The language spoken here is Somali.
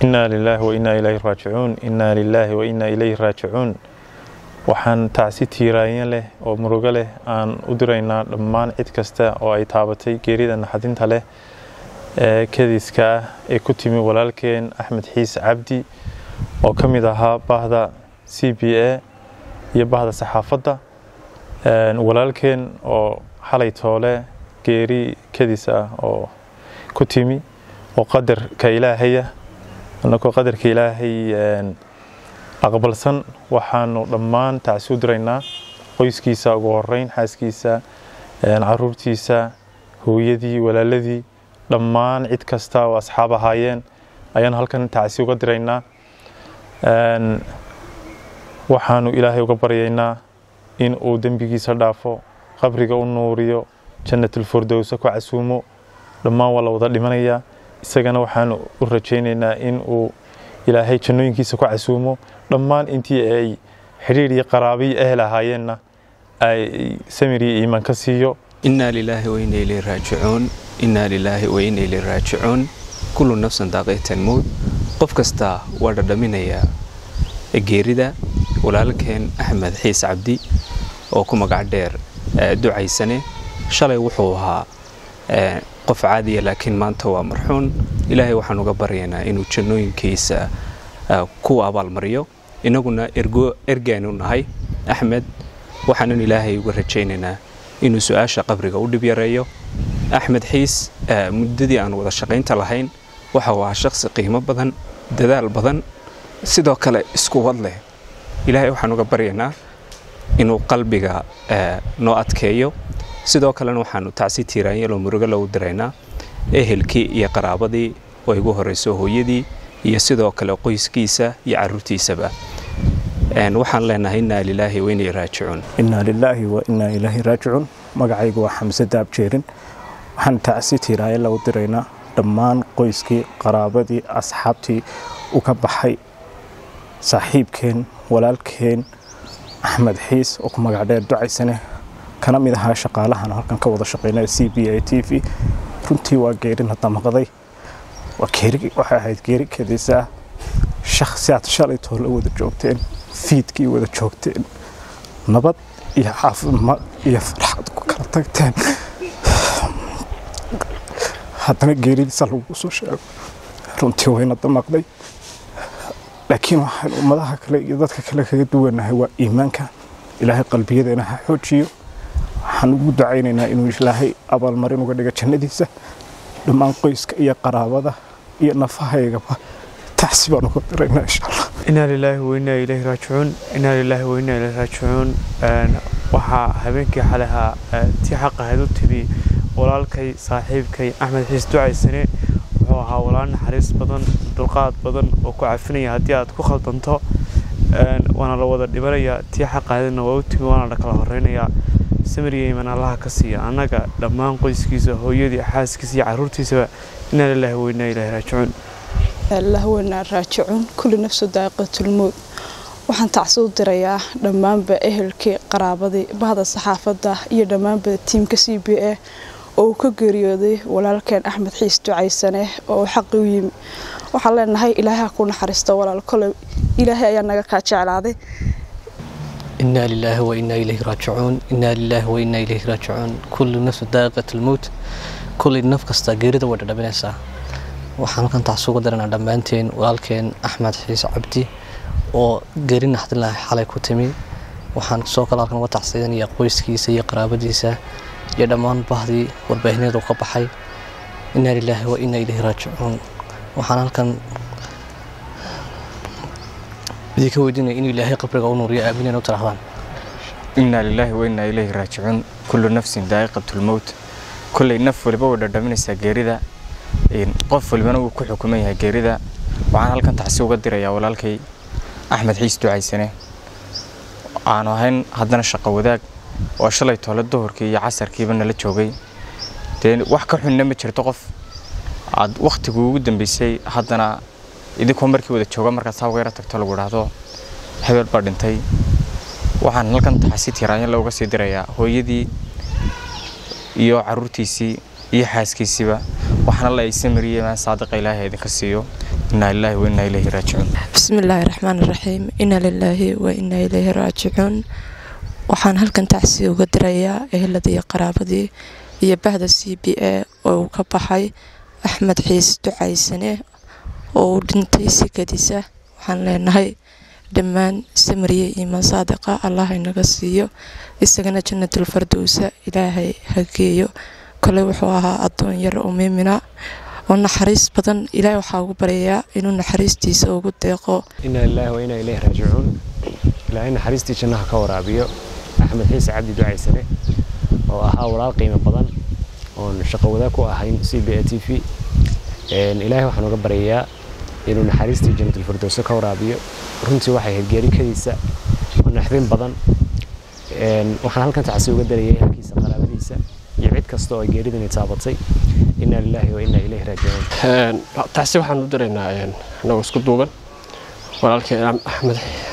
inaa lilaahi wa innaa ilayhi raajicuun innaa lilaahi wa innaa ilayhi raajicuun waxaan tacsi tiiraanya leh oo murugo leh aan u diraynaa dhammaan cid kasta oo ay taabatay geerida naxadinta leh ee kadiska ah ee ku timi walaalkeen axmed xiis cabdi oo ka mid ahaa bahda c b a iyo bahda saxaafadda walaalkeen oo xalay toole geeri kadis ah oo ku timi oo qadarka ilaahaya anagoo qadarka ilaahay aqbalsan waxaanu dhammaan tacsi u diraynaa qoyskiisa ugu horeyn xaaskiisa caruurtiisa hooyadii walaaladii dhammaan cid kasta oo asxaab ahaayeen ayaan halkan tacsi uga diraynaa waxaanu ilaahay uga baryaynaa in uu dembigiisa dhaafo qabriga u nuuriyo jannatulfurdowsa ku casuumo dhammaan waa la wada dhimanayaa isagana waxaanu u rajaynaynaa in uu ilaahay jannooyinkiisa ku casuumo dhammaan intii ay xidhiir iyo qaraabiyo ehel ahaayeenna ay samir iyo iimaan ka siiyo innaa lilaahi wa inna ilayhi raajicuun innaa lilaahi wa inna ilayhi raajicuun kullu nafsan daaqiitan mowd qof kasta waa dhadhaminayaa geerida walaalkeen axmed xiis cabdi oo ku magac dheer ducaysane shalay wuxuu ahaa qof caadiya laakiin maanta waa marxuun ilaahay waxaan uga baryaynaa inuu jannooyinkiisa ku abaalmariyo innaguna ergaanu nahay axmed waxaanan ilaahay uga rajaynaynaa inuu su-aasha qabriga u dhib yareeyo axmed xiis muddadii aan wada shaqaynta lahayn waxa uu ahaa shaqsi qiimo badan dadaal badan sidoo kale isku wad leh ilaahay waxaan uga baryaynaa inuu qalbiga noo adkeeyo sidoo kalena waxaanu tacsi tiiraanyaloo murugo loogu diraynaa ehelkii iyo qaraabadii oo igu horrayso hooyadii iyo sidoo kale qoyskiisa iyo caruurtiisaba waxaan leenahay innaa lilaahi wa innaa raajicuun innaa lilaahi wa innaa ilaahi raajicuun magacaygu waa xamse daabjeerin waxaan tacsi tiiraanya lagu diraynaa dhammaan qoyskii qaraabadii asxaabtii u ka baxay saaxiibkeen walaalkeen axmed xiis oo ku magac dheer ducaysane kana mid ahaa shaqaalahan halkan ka wada shaqeynaya c b a t v runtii waa geerina damaqday waxay ahayd geeri kadisa ah shakhsiyaad shalay toole wada joogteen fiidkii wada joogteen nabad iyo caafimaad iyo farxad ku kala tagteen haddana geeridiisa lagu soo sheego runtii wayna damaqday laakiin waxaan ummadaha kale iyo dadka kale kaga duwanahay waa iimaanka ilaahay qalbiyadeena ha xoojiyo waxaan ugu ducaynaynaa inuu ilaahay abaalmarin uga dhiga jannadiisa dhammaan qoyska iyo qaraabada iyo nafahaygaba tacsi baan uga diraynaa insha allah inaa lilaahi wa innaa ilayhi raajicuun inaa lilaahi wa innaa ilayhi raajicuun waxaa habeenkii xalaha tii xaq ahayd u timi walaalkay saaxiibkay axmed xiis ducaysane wuxuu ahaa walaal naxariis badan dulqaad badan oo ku cafinaya haddii aad ku khaldanto waana la wada dhibanayaa tii xaqaadina waa u timi waana la kala horeynayaa samiriya iman allaha ka siiya annaga dhammaan qoyskiisa hooyadii xaaskiisa iyo caruurtiisaba inaa lilaahi wa innaa ilaahi raajicuun allah weynaa raajicuun kulli nafsu daaqiqatulmowd waxaan tacsi u dirayaa dhammaanba ehelkii qaraabadii bahda saxaafadda iyo dhammaanba tiimka c b a oo uu ka geeriyooday walaalkeen axmed xiis ducaysane oo xaqi u yimi waxaan leenahay ilaahay ha ku naxariisto walaal koley ilaahay ayaa naga kaa jeclaaday إنا لله وإنا إليه راجعون إنا لله وإنا إليه راجعون كل نفس ذائقة الموت كل نفس كستا geerida way dhadhaminaysaa waxaan halkan taas uga daranaa dhammaanteen walaalkeen axmed xiis cabdi oo geeri naxdin lahay xalay ku timi waxaan soo kale halkan uga tacsidanaya qoyskiisa iyo qaraabadiisa iyo dhammaan bahdii warbaahineed uu ka baxay inaa lilaahi wa inaa ilayhi raajicuun waxaan halkan idinka weydiinaya inuu ilaahay qabriga u nuuriyo aamineen u tirahdaan innaa lilaahi wa innaa ilayhi raajicuun kullu nafsin daa'iqatulmowt kolley naf waliba way dhadhaminaysaa geerida qof walibana wuu ku xukuman yahay geerida waxaan halkan tacsi uga dirayaa walaalkay axmed xiis ducaysane aanu ahayn haddana shaqo wadaag oo shalay toole duhurkii iyo casarkiiba nala joogay dee wax ka xunna ma jirto qof aad wakhtigii ugu dambeysay haddana idinkoo markii wada jooga markaad saa uga yara tagto lagu idhaahdo hebel baa dhintay waxaan halkan taxasi tiraanya looga sii dirayaa hooyadii iyo caruurtiisii iyo xaaskiisiiba waxaana la aysa mariyay maan saadiqa ilaahay idinka siiyo innaa lilaahi wa innaa ilayhi raajicuun bismillaahi raxmaan raxiim inna lilaahi wa innaa ilayhi raajicuun waxaan halkan tacsi uga dirayaa eheladii qaraabadii iyo bahda c b a oo uu ka baxay axmed xiis ducaysane oo uu dhintay sikadiisa waxaan leenahay dhammaan samariye iimaan saadiqa allah inaga siiyo isagana jannatul fardowsa ilaahay ha geeyo kole wuxuu ahaa addoon yar oo miimina oo naxariis badan ilaahay waxaa ugu baryayaa inuu naxariistiisa ugu deeqo inaa lilaahi wa inaa ilayhi raajicuun ilaahay naxariistii jannaha ka waraabiyo axmed xiise cabdi ducaysane oo ahaa walaal qiimo badan oon shaqo wadaag ku ahayn c b a t v ilaahay waxaan uga baryayaa inuu naxariistii jannatul firdowso ka waraabiyo runtii waxay ahayd geerikadiisa oo naxdin badan waxaan halkan tacsi uga darayay halkiisa qaraabadiisa iyo cid kasta oo ay geeridani taabatay inaa lilaahi wa inaa ilayhi raajicuun tacsi waxaan u diraynaa anagoo isku duuban walaalkeen axmed